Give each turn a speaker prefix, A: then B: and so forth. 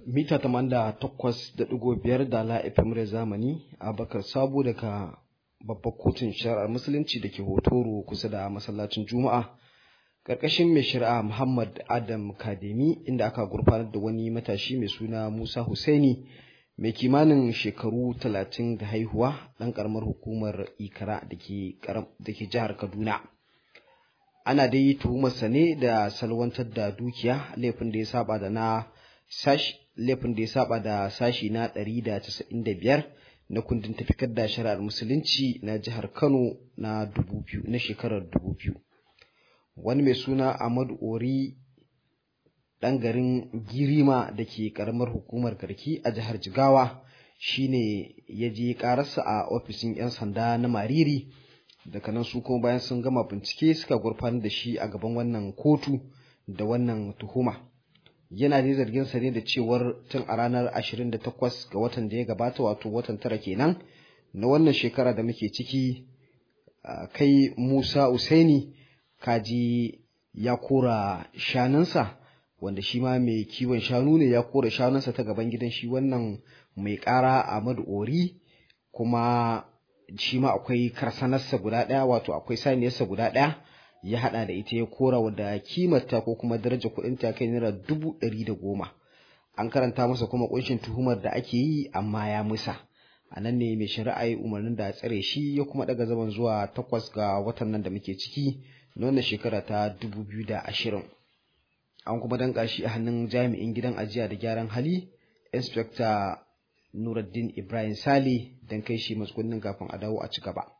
A: mita takwas da ɗigo biyar da la FM zamani Abakar Sabo daga babbar kotun shari'ar musulunci da ke hotoro kusa da masallacin Juma'a ƙarƙashin mai shari'a Muhammad Adam Kademi inda aka gurfanar da wani matashi mai suna Musa Husaini mai kimanin shekaru talatin da haihuwa ɗan ƙaramar hukumar Ikara da ke jihar Kaduna. Ana dai tuhumarsa ne da salwantar da dukiya laifin da ya saba da na sashi laifin da ya saba da sashi na 195 na kundin tafikar da shari'ar musulunci na jihar Kano na 2000 na shekarar 2000 wani mai suna Ahmadu Ori ɗan garin Girima da ke ƙaramar hukumar Garki a jihar Jigawa shine ya je ƙararsa a ofishin 'yan sanda na Mariri daga nan su kuma bayan sun gama bincike suka gurfanar da shi a gaban wannan kotu da wannan tuhuma. yana da zargin sa ne da cewar tun a ranar 28 ga watan da ya gabata wato watan tara kenan na wannan shekara da muke ciki kai Musa Usaini kaji ya kora shanunsa wanda shi ma mai kiwon shanu ne ya kora shanunsa ta gaban gidan shi wannan mai ƙara Ahmadu Ori kuma shi ma akwai karsanarsa guda ɗaya wato akwai saniyarsa guda ɗaya ya hada da ita ya kora wadda kimarta ko kuma daraja kuɗin ta kai naira dubu ɗari da goma an karanta masa kuma kunshin tuhumar da ake yi amma ya musa a nan ne mai shari'a ya umarnin da tsare shi ya kuma daga zaman zuwa takwas ga watan nan da muke ciki na wannan shekara ta dubu biyu da ashirin an kuma danka shi a hannun jami'in gidan ajiya da gyaran hali inspector nuruddin ibrahim sale don kai shi matsugunnin kafin a dawo a ci gaba